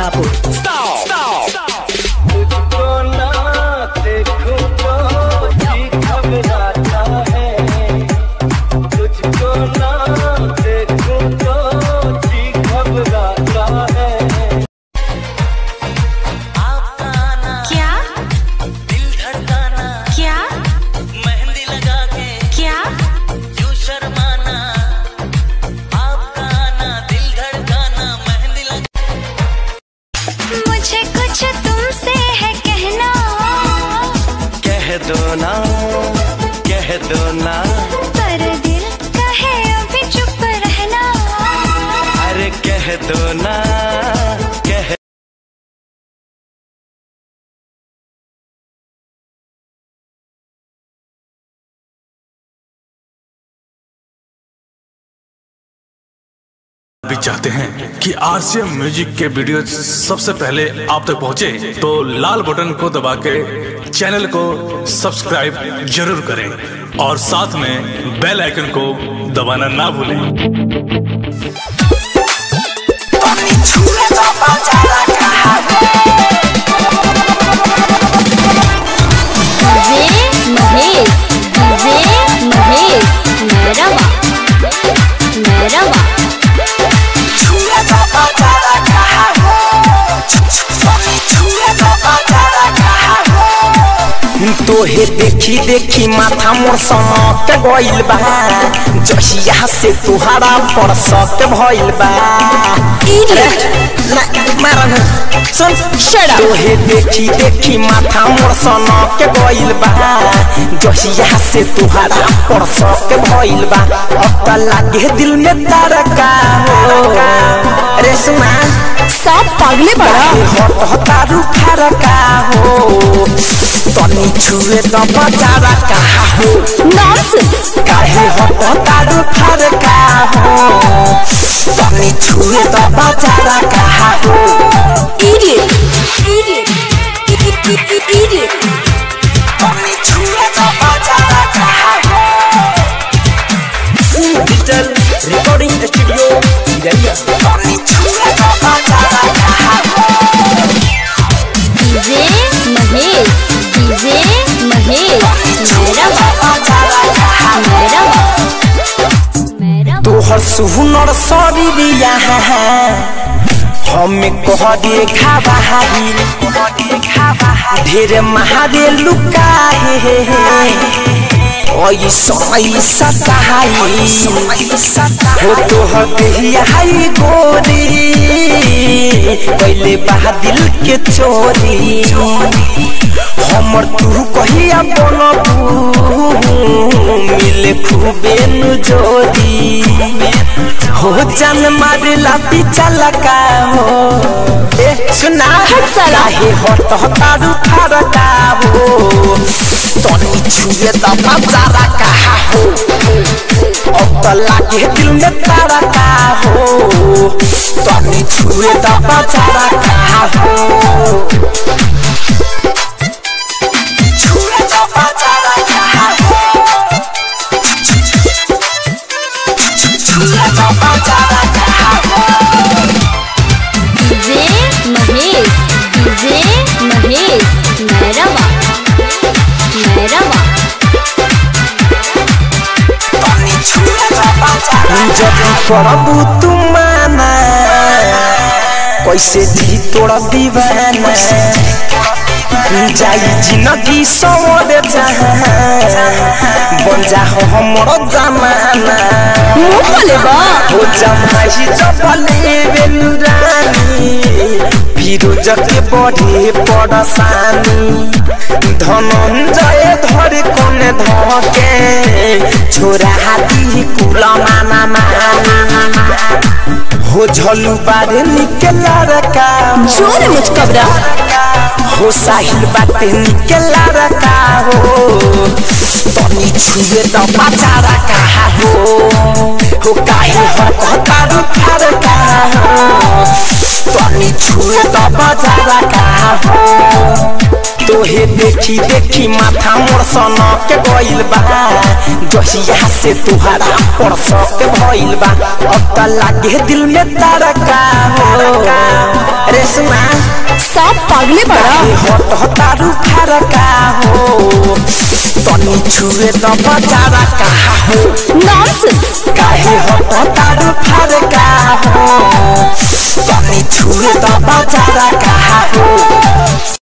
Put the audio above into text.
Bidapur. तुझको ना देखूं तो जी घबराता है तुझको ना देखूं तो जी घबराता है क्या दिल धड़काना क्या मेहंदी लगा के क्या क्यों शर्माना आपका आना दिल धड़काना मेहंदी लगा मुझे कुछ तुमसे है कहना कह दो ना कह दो ना पर दिल कहे अभी चुप रहना अरे कह दो ना कह भी चाहते हैं कि आरसीएम म्यूजिक के वीडियो सबसे पहले आप तक पहुंचे तो लाल बटन को दबा के चैनल को सब्सक्राइब जरूर करें और साथ में बेल आइकन को दबाना ना भूलें डीजे महेश डीजे महेश मैरवा मैरवा तोहे देखी देखी माथा मोर सनक गइल बा जहिया से तुहारा परसत भइल बा अरे, ना, मारा ना। सुन तोहे देखी देखी माथा मोर सनक गइल बा जहिया से तुहारा परसत भइल बा अब त लागे दिल में तारका हो अरे सुना सब पागले बड़ा हट हतारू फरका हो तनी छुए त बजारा कहा हो नॉनसेंस काहे हट हतारू फरका हो तनी छुए त बजारा कहा हो इडियट इडियट इडियट तनी छुए त बजारा कहा हो डिजिटल रिकॉर्डिंग स्टूडियो इधरिया तनी छुए त बजारा कहा हो डीजे महेश डीजे महेश मैरवा मैरवा मैरवा तोहर सुहुनर शरीरिया हमें कह दे खाबाही ढेर महादे लुकाहे ओई समय सताई हो तोहर देहिया हाई गोरी पहले बहा दिल के चोरी हमर तू कहिया बनबू मिले खूबे नु जोरी हो जान मारेला पीछा लगा हो ए सुना साला। हे हट हटारू फरका हो तनी छुए त बाजारा कहा हो अब त लागे दिल में तारा का हो तनी छुए त बाजारा कहा हो छुए त बाजारा कहा हो छुए त बाजारा कहा हो डीजे महेश डीजे महेश मैरवा मैरवा जब करबू तुम माना कैसे दी तोड़ा दीवाना जाई जिंदगी सवर जहाँ बन जा हो हमरो जमाना हो जमाई जबले बेलुरानी फिरोज के बड़े पड़सानी धनंजय धर कोन धके छोरा हाथी कुला माना माना हो झलू बारे निकला रका जोर मुझ कबरा हो साहिल बाते निकला रका हो तनी छुए त बाजारा कहा हो हो काहे हो कहतारू फार का हो तनी छुए त बाजारा कहा हो तो तोहे देखी देखी माथा मोर सना के गइल बा जहिया से तुहरा पर के भइल बा अब त लागे दिल में तारका हो रेशमा सब पागले बड़ा काहे हट हतारू फरका हो तनी छुए त बजारा कहा हो नॉनसेंस काहे हट हतारू फरका हो तनी छुए त बजारा कहा हो